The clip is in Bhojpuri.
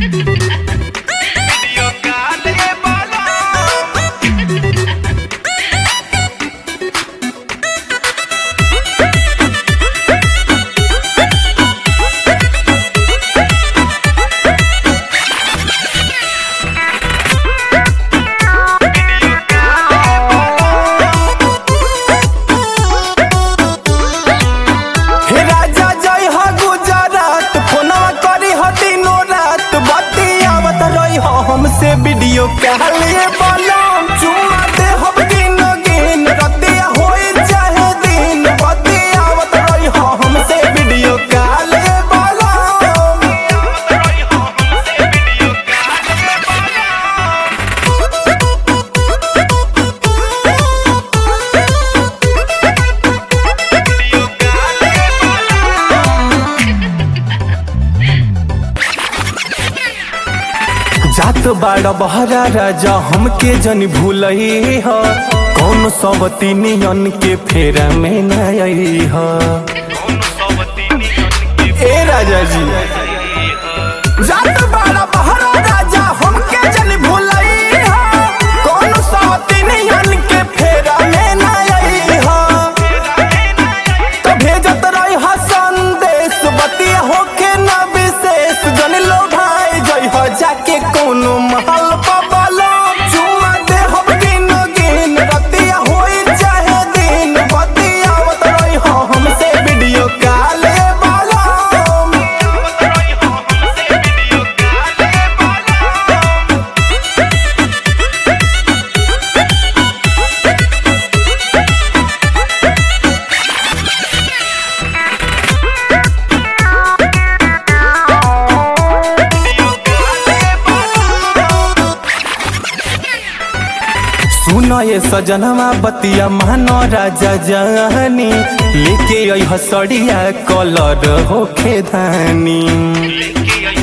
हे राजा जय हो गुजरात फोनवा करी हो दिनो रात बतियावत रही हो हमसे वीडियो कहलिए बलम चुमा दे हम दिन गिन रतिया होई चाहे दिन बतियावत रही हो हमसे वीडियो कहलिए बलम जात बाड़ा बहरा राजा हमके जन भूलई ह कौन सब तीनियन के फेरा में न आई ह ए राजा जी जात बाड़ा बहरा राजा हमके जन भूलई ह कौन सब तीनियन के फेरा में न आई ह तो भेजत रही हा संदेश बतिया होके न विशेष जन लो भाई जई हो जाके कोनो महल पबलो चुमा दे हम गिन गिन रतिया होई चाहे दिन बतियावत रही हो हमसे वीडियो कॉल वाला सुनो ये सजनवा बतिया मानो राजा जानी लेके आई हसड़िया कलर होखे धानी